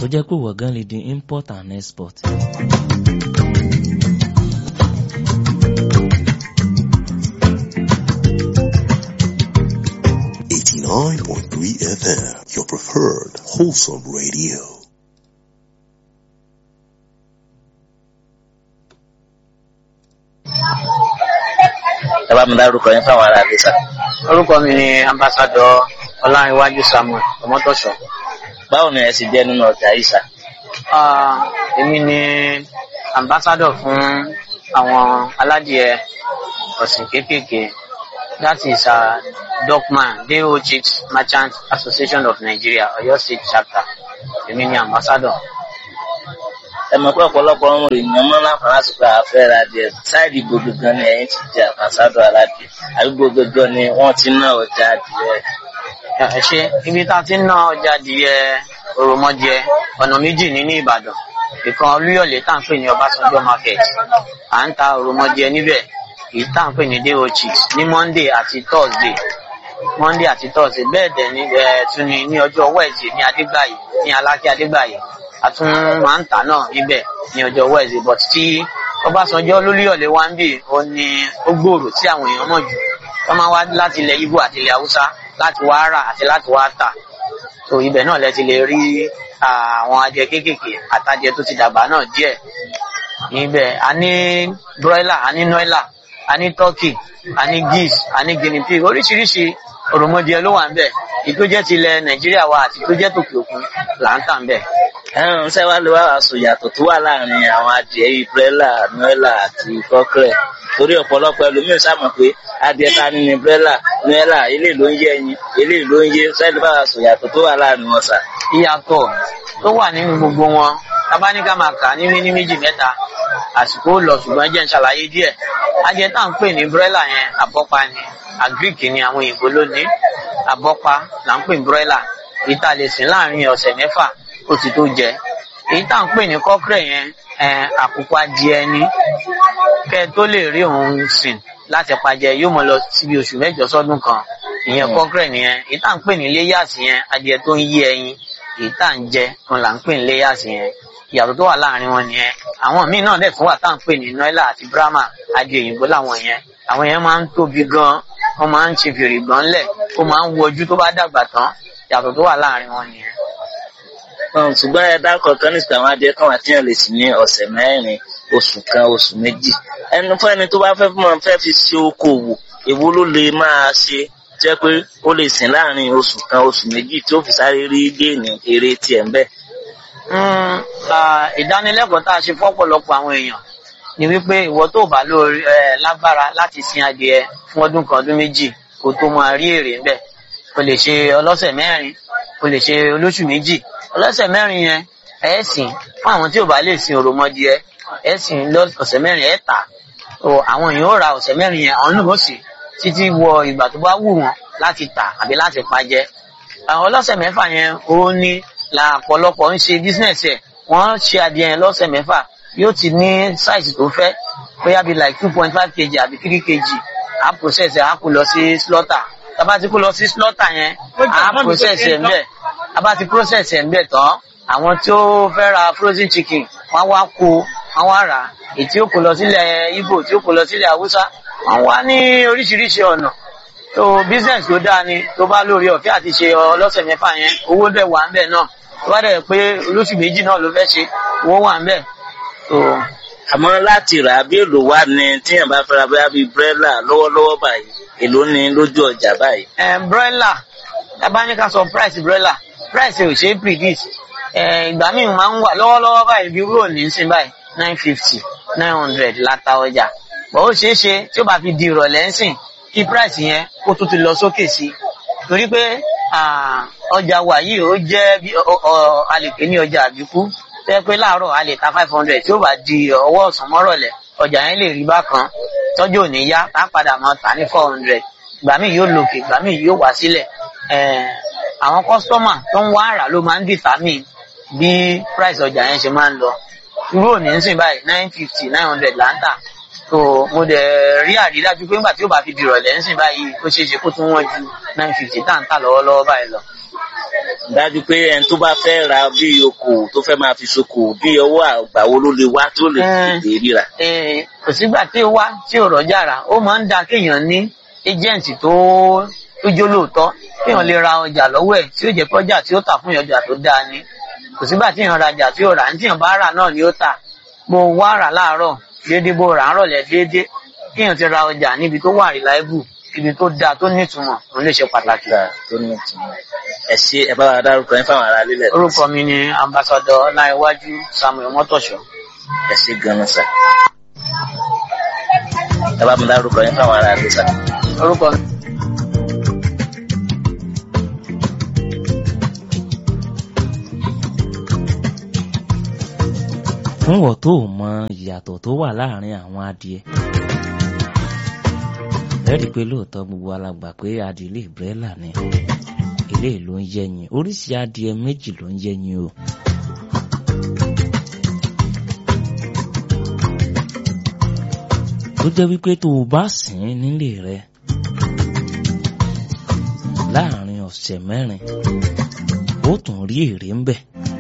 tó jẹ́ pé wọ̀gán lè di import and export. Eighty-nine point three FM, your preferred wholesome radio. ẹ bá mi dárúkọ yín fáwọn ará ilé sá. orúkọ mi ni ambassadọ ọláńiwájú samuel ọmọtọṣọ báwo ni ẹ sì jẹ́ nínú ọjà yìí sá. Ah, èmi ni ambassadọ fún àwọn aládìẹ ọ̀sìn kéékèèké that is uh, docman do chicks merchant association of nigeria ọ̀yọ́ state chapter èmi ni ambassadọ. ẹ mọ̀ pé ọ̀pọ̀lọpọ̀ ọmọ èèyàn mọ́ láǹfààní àsìkò àfẹ́ ra díẹ̀ sáìdì gbogbo gan ni ẹ̀yìn ti jẹ́ àfàsádọ̀ aládìẹ àbí gbogbo gan ni wọ́n ti ná ọjà adìẹ. ẹ ṣe ibi tá a ti ń ná ọjà adìẹ òròmọdìẹ ọ̀nà méjì ní ní ìbàdàn ìkan olúyọ̀lé tá à ń pè ní ọbásanjọ́ market à ń ta òròmọdìẹ níbẹ̀ èyí tá à ń pè ní day old chicks ní monday àti thursday monday àti thursday bẹ́ẹ̀ dẹ̀ ní ẹ̀ tún ní ní ọjọ́ wednesday ní adégbàyè ní alákẹ́ adégbàyè a tún máa ń tà náà níbẹ̀ ní ọjọ́ wednesday but tí ọbásanjọ́ lólúyọ̀lé wá ń bì ó ní ó gbòòrò tí àwọn èèyàn mọ̀ jù wọ́n máa wá láti ilẹ̀ ibo àti ilẹ̀ haúsá láti wá rà àti láti wá tà so ibẹ̀ náà lẹ ti lè rí àwọn adìẹ kéékèèké àtàdìẹ tó ti dàgbà náà díẹ̀ níbẹ̀ a ní broiler a ní noila a ní turkey a ní geese a ní guinea pig oríṣiríṣi òròmọdìẹ ló wà ń bẹ̀ èyí tó jẹ́ ti ilẹ̀ nàìjíríà wa àti tó jẹ́ tòkè òkun là ń tà ń bẹ̀. ẹ̀rùn ṣẹ́ wá lè wá aṣọ ìyàtọ̀ tó wà láàrin àwọn adìẹ yìí brella noella àti cockerel torí ọ̀pọ̀lọpọ̀ ẹlòmíràn sàmọ̀ pé adìẹ ta ni ni brella noella eléyìí ló ń yé ẹyin eléyìí ló ń yé ṣẹ́ni bá aṣọ ìyàtọ̀ tó wà láàrin wọn sà. ìyàtọ̀ tó wà nínú gbogbo wọn tábánikà máa kà ní ní méjì mẹ́ta àsìkò ó lọ ṣùgbọ́n jẹ́ ń ṣàlàyé díẹ̀ adìẹ tá à ń pè ní brella yẹn àbọ́pa ni agric ni àwọn òyìnbó ló ní àbọ́pa là ń pè ní broiler èyí tá a lè sìn láàrin ọ̀sẹ̀ mẹ́fà ó ti tó jẹ èyí tá à ń pè ní cockerel yẹn àkùkọ adìẹ ni kẹ tó lè rí òun sìn láti pajẹ yóò mọ lọ síbi oṣù mẹ́jọ sọ́dún kan ìyẹn cockerel nìyẹn èyí tá à ń pè ní layers yẹn adìẹ tó ń yé ẹyin èyí tá à ń jẹ kan là ń pè ní layers yẹn ìyàtọ̀ tó wà láàrin wọn nìyẹn àwọn míì náà dẹ̀ tún wà tá à ń pè ní noila àti brahma adìẹ òyìnbó làwọn yẹn àwọn yẹn máa ń tóbi gan wọn máa ń ṣe fèrè gbọ́n lẹ̀ ó máa ń wojú tó bá dàgbà tán ìyàtọ̀ tó wà láàrin wọn nìyẹn. ṣùgbọ́n ẹ dákọ̀ kan ní ìsìnkú àwọn adìẹ kan wà tí yàn lè sìn ní ọ̀sẹ̀ mẹ́rin oṣù kan oṣù méjì ẹni fún ẹni tó bá fẹ́ fún ọ fẹ́ fi ṣe okòwò èwo ló lè máa ṣe jẹ́ pé ó lè sìn láàrin oṣù kan oṣù méjì tí ó fi sáré rí géènì eré tiẹ̀ ń bẹ̀. ìdánilẹ́kọ̀ọ́ tá a ṣe fọ́pọ̀lọpọ̀ àwọn èèyàn ni wípé ìwọ tó bá lórí ẹ lágbára láti sin adìẹ fún ọdún kan ọdún méjì kó tó máa rí èrè ńbẹ o lè ṣe ọlọ́sẹ̀ mẹ́rin o lè ṣe olóṣù méjì ọlọ́sẹ̀ mẹ́rin yẹn ẹ sìn fún àwọn tí ò bá lè sin òròmọdìẹ ẹ sìn lọ́sẹ̀ mẹ́rin ẹ tà o àwọn èèyàn ó ra ọ̀sẹ̀ mẹ́rin yẹn àwọn náà ó sì títí wọ ìgbà tó bá wù wọ́n láti tà àbí láti pajẹ àwọn ọlọ́sẹ̀ mẹ́fà yẹn ó ní la ọ̀pọ̀lọpọ̀ ń ṣe bísínẹ̀sì ẹ̀ wọ́n ṣe adìẹ yẹn lọ́sẹ̀ mẹ́fà yóò ti ní size tó fẹ́ bóyá bíi like two point five kg àbí three kg á process ẹ̀ á kó lọ sí slaughter tábà ti kó lọ sí slaughter yẹn á process ẹ̀ ńbẹ̀ tábà ti process ẹ̀ ńbẹ̀ tán àwọn tí ó fẹ́ ra frozen chicken wọ́n wá kó wọ́n wá rà èyí tí ó kó lọ sílẹ̀ Igbo tí ó kó lọ sílẹ̀ Haúsá wọ́n wá ní oríṣiríṣi ọ̀nà tó business tó dáa ni tó bá lórí ọ̀fẹ́ àti ṣe ọlọ́sẹ̀ mẹ́fà yẹn owó dẹ̀ wà ńbẹ̀ náà tó bá dẹ̀ pé olóṣù méjì náà ló fẹ́ ṣe owó wà ńbẹ̀ tó àmọ́ láti rà á bí èlò wà ní tíyàn bá fẹ́ra bóyá bíi brella lọ́wọ́lọ́wọ́ báyìí èlò ní lójú ọjà báyìí. ẹ broiler tábà ní ká sọ price broiler price ò ṣe é predict ẹ ìgbà míì máa ń wà lọ́wọ́lọ́wọ́ báyìí bí rúrò ní sí báyìí nine fifty nine hundred láta ọjà bọ̀ ó ṣeé ṣe tí ó bá fi di ìrọ̀lẹ́ ń sìn kí price yẹn kó tún ti lọ sókè sí torí pé ọjà wa yìí ó jẹ́ a lè pè ní ọjà àbíkú tẹ́ pé láàárọ̀ a lè ta five hundred tí ó bá di ọwọ́ ọ̀sán mọ́rọ̀lẹ́ ọjà yẹn lè rí bákan tọ́jú òní yá tá a padà máa tà ní four hundred ìgbà míì yóò lòkè ìgbà míì yóò wá sílẹ̀ àwọn kọ́sítọ́mà tó ń wá àrà ló máa ń determine bí price ọjà yẹn ṣe máa ń lọ irú òní ń sìn báyìí nine fifty nine hundred là ń tà so mo dẹ̀ rí àrídájú pé nígbà tí ó bá fi di ìrọ̀lẹ́ ń sìn báyìí ó ṣeé ṣe kó tún wọ́n ju nine fifty tá à ń tà lọ́wọ́lọ́wọ́ báyìí lọ. dájú pé ẹni tó bá fẹ́ ra bí okòwò tó fẹ́ máa fi ṣokòwò bí ọwọ́ àgbà wo ló lè wá tó lè Mm. tètè ríra. Eh, kò sígbà tí ó wá tí ò rọ́jà rà ó máa ń da kéèyàn ní agent tó tó jó lóòótọ́ kéèyàn lè ra ọjà lọ́wọ́ ẹ̀ tí ó jẹ́ pé ọjà tí ó tà fún ọjà tó dáa ni kò sígbà tí èèyàn rajà tí ò rà ní tí èèyàn bá rà náà ni ó tà bó wá rà láàárọ̀ déédéé bó rà á rọ̀lẹ́ déédéé kéèyàn ti ra ọjà níbi tó wà reliable ibi tó dáa tó nítumọ̀ òun lè ṣe pàtàkì. ìgbà tó ní ìtumọ̀ ẹ ṣe ẹ bá wa dárúkọ yín fáwọn ará lílẹ̀ orúkọ mi ni ambassadọ ọláìwájú samuel mọ́tòṣọ́. ẹ ṣe ganan sà ẹ bá mi dárúkọ yín fáwọn ará lílẹ̀ sà. orúkọ mi. fún wọ́n tó mọ ìyàtọ̀ tó wà láàrin àwọn adìẹ lẹ́rìí pé lóòótọ́ gbogbo alàgbà pé adìẹ ìbrẹ́là ni ilé ló ń yẹyin oríṣi adìẹ méjì ló ń yẹyin o. tó jẹ́ wípé tó o bá sìn ín nílé rẹ láàrin ọ̀sẹ̀ mẹ́rin ó tún rí èrè ń bẹ̀.